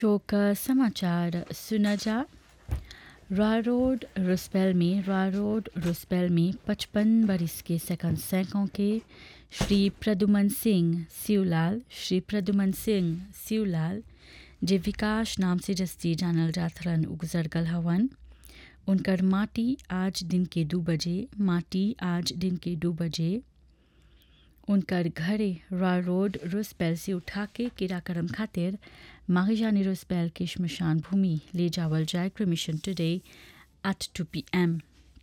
शोक समाचार सुना जा रॉ रोड रुस्पेल में रॉ रोड रुस्पेल में पचपन बरिस के सेकंड सैकों के श्री प्रदुमन सिंह सिवलाल श्री प्रदुमन सिंह सिवलाल जे विकास नाम से जस्ती जानल जात रहन उ गुजर गल हवन उनकर माटी आज दिन के दो बजे माटी आज दिन के दो बजे उनकर घरे रॉ रोड रुस्पेल से उठा के किराकरम खातिर मारिजानी रुस्पेल के शमशान भूमि ले जावल जाए cremation today at two P M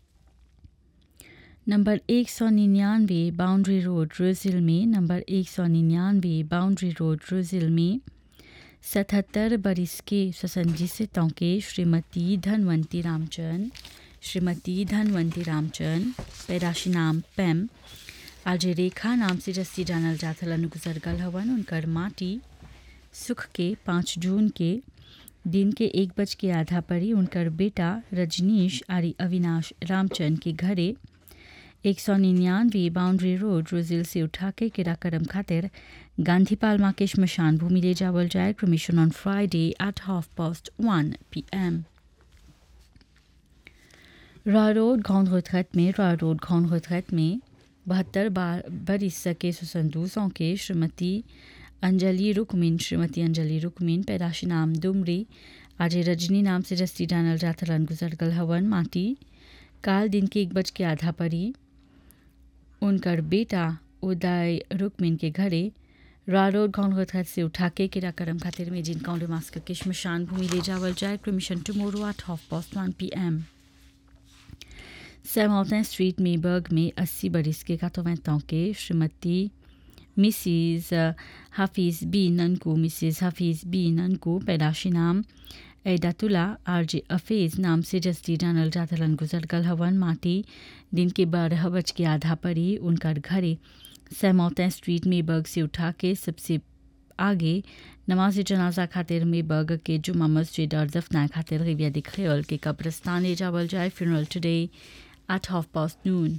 number एक सौ निन्यानवे बाउंड्री रोड रोजिल में नंबर एक सौ निन्यानवे बाउंड्री रोड रोजिल में सतहत्तर बरिस के स्वसंजितों के श्रीमती धनवंती रामचंद श्रीमती धनवंती रामचंद पैदाशी नाम पैम आज रेखा नाम से जस्सी जानल जाथलन गुजर गल हवन उनकर माटी सुख के पाँच जून के दिन के एक बज के आधा पर ही उनकर बेटा रजनीश आरी अविनाश रामचंद के घरे एक सौ निन्यानवे बाउंड्री रोड रोजिल से उठा के किराकरम खातिर गांधी पालमा के शमशान भूमि ले जावल जाए cremation on Friday at half past one P M Royal road घौन retraite में रॉ रोड घौन retraite में बहत्तर बरिस के सुसंदूसों के श्रीमती अंजलि रुकमिन श्रीमती अंजलि रुकमिन पैदाशी नाम दुमरी आज रजनी नाम से जस्ती जानल जाथलन गुजर गल हवन माटी काल दिन के एक बज के आधा परी उनकर बेटा उदय रुकमिन के घरे रा रोड घौन से उठा के किराकरम खातिर में जिन कौन मास्क के शमशान भूमि ले जावल जाए cremation tomorrow at half past one P M सेमाउंटेन स्ट्रीट मेबर्ग में 80 बरिस के कातोवैंतों के श्रीमती मिसिज हाफिज बी ननकू मिसिज हाफिज बी ननकू पैदाशी नाम एडातुला आर जे अफेज नाम से जस्ती जानल जाथलन गुजर गल हवन माटी दिन के बारह बज के आधा पर ही उनकर घरे सेमाउंटेन स्ट्रीट मेबर्ग से उठा के सबसे आगे नमाज जनाजा खातिर मेबर्ग के जुमा मस्जिद और दफना खातिर रिविया दिखेल के कब्रस्तान ले जावल जाए funeral today at half past noon.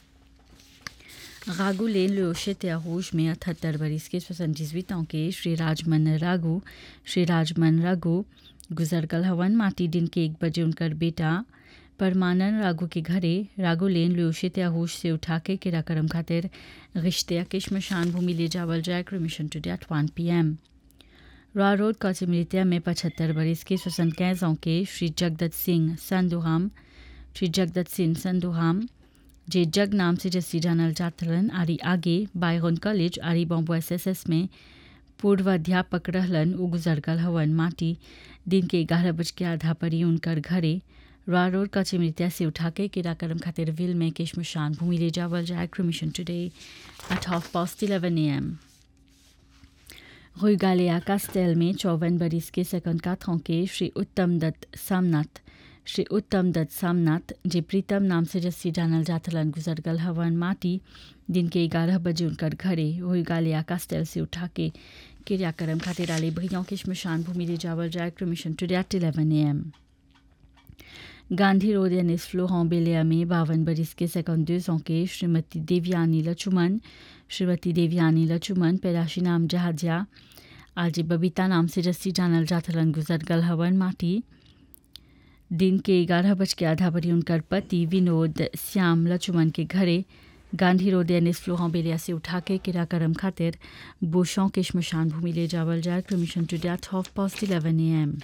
रागू लेन लोशित rouge में अठहत्तर बरिस के सोixante के श्री राजमन रागू श्री राजमन रागू गुजर गल हवन माटी दिन के एक बजे उनकर बेटा परमानन रागू के घरे रागू लेन लोशित rouge से उठा के किराकरम खातिर रिश्ते के शमशान भूमि ले जावल जाए cremation today at one P M Royal road कौचिमृत्या में पचहत्तर बरिस के सोixante के श्री जगदत्त सिंह संदुहाम श्री जगदत्त सिंह संदुहाम जे जग नाम से जस्सी जानल जातलन आरी आगे बायगन कॉलेज आरी बॉम्बो एस एस एस में पूर्व अध्यापक रहलन उ गुजर गल हवन माटी दिन के ग्यारह बज के आधा पर ही उनकर घरे रॉ रोड का चिमृत्या से उठा के किराकरम खातिर विल में केशमशान भूमि ले जावल जाए cremation today at half past eleven A M रुगालिया कास्टेल में चौवन बरिस के सेकंड काथों के श्री उत्तम दत्त सामनाथ श्री उत्तम दत्त सामनाथ जे प्रीतम नाम से जस्सी जानल जाथलन गुजर गल हवन माटी दिन के ग्यारह बजे उनकर घरे हुई गालिया कास्टेल से उठा के क्रियाक्रम खातिर आले भैयों के शमशान भूमि ले जावल जाए cremation today at eleven A M Gandhi road एन एस फ्लो बेलिया में बावन बरिस के सेकंडर्सों के श्रीमती देवयानी लचुमन श्रीमती देवयानी लचुमन पैदाशी नाम जहाजिया आज बबीता नाम से जस्सी जानल जाथलन गुजर गल हवन माटी दिन के ग्यारह बज के आधा बजे उनकर पति विनोद श्याम लचुमन के घरे गांधी रोड एन फ्लोहा बेलिया से उठा के किराकरम खातिर बोशों के शमशान भूमि ले जावल जाए cremation today at half past eleven A M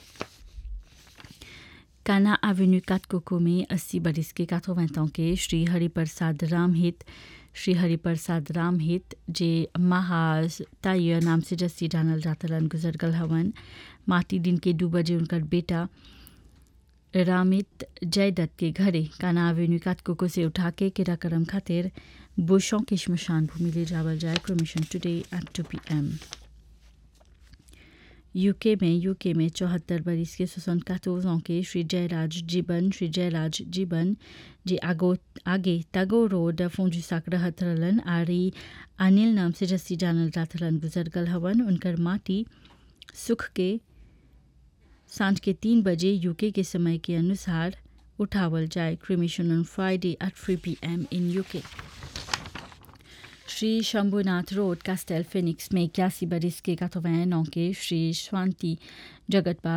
काना एवेन्यू काटकोको में अस्सी बरिस के काथोवैंतों के श्री हरिप्रसाद रामहित श्री हरिप्रसाद रामहित जे महाज ताइय नाम से जस्सी जानल जातलन गुजर गल हवन माटी दिन के दो बजे उनकर बेटा रामित जयदत्त के घरे काना एवेन्यू काटकोको से उठा के किराकरम खातिर बुशों के शमशान भूमि ले जावल जाए cremation today at two P M UK में यूके में चौहत्तर बरिस के सुसन कातोजों के श्री जयराज जीवन श्री जयराज जीवन जे आगो आगे तगो रोड फोंजू साक रहत रहलन आरी अनिल नाम से जस्सी जानल जाथलन गुजर गल हवन उनकर माटी सुख के सांझ के तीन बजे यूके के समय के अनुसार उठावल जाए cremation on Friday at three P M in UK Shri Shambhunath road Castel Phoenix में इक्यासी बरिस के कातोवैन के श्री शांति जगतपाल